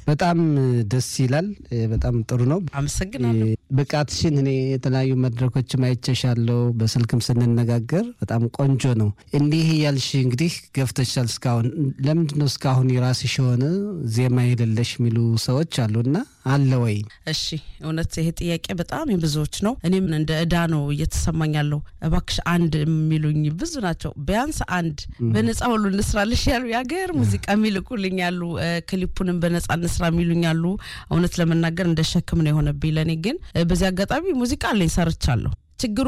በጣም ደስ ይላል። በጣም ጥሩ ነው። አመሰግናለሁ። ብቃትሽን እኔ የተለያዩ መድረኮችም አይቼሻለሁ፣ በስልክም ስንነጋገር በጣም ቆንጆ ነው። እንዲህ እያልሽ እንግዲህ ገፍተሻል እስካሁን። ለምንድን ነው እስካሁን የራስሽ የሆነ ዜማ የሌለሽ የሚሉ ሰዎች አሉና አለ ወይ? እሺ እውነት ይሄ ጥያቄ በጣም የብዙዎች ነው። እኔም እንደ እዳ ነው እየተሰማኝ ያለው። እባክሽ አንድ የሚሉኝ ብዙ ናቸው። ቢያንስ አንድ በነጻ ሁሉ እንስራልሽ ያሉ የሀገር ሙዚቃ የሚልኩልኝ ያሉ፣ ክሊፑንም በነጻ እንስራ የሚሉኝ ያሉ። እውነት ለመናገር እንደ ሸክም ነው የሆነብኝ ለእኔ። ግን በዚህ አጋጣሚ ሙዚቃ አለኝ ሰርቻለሁ። ችግሩ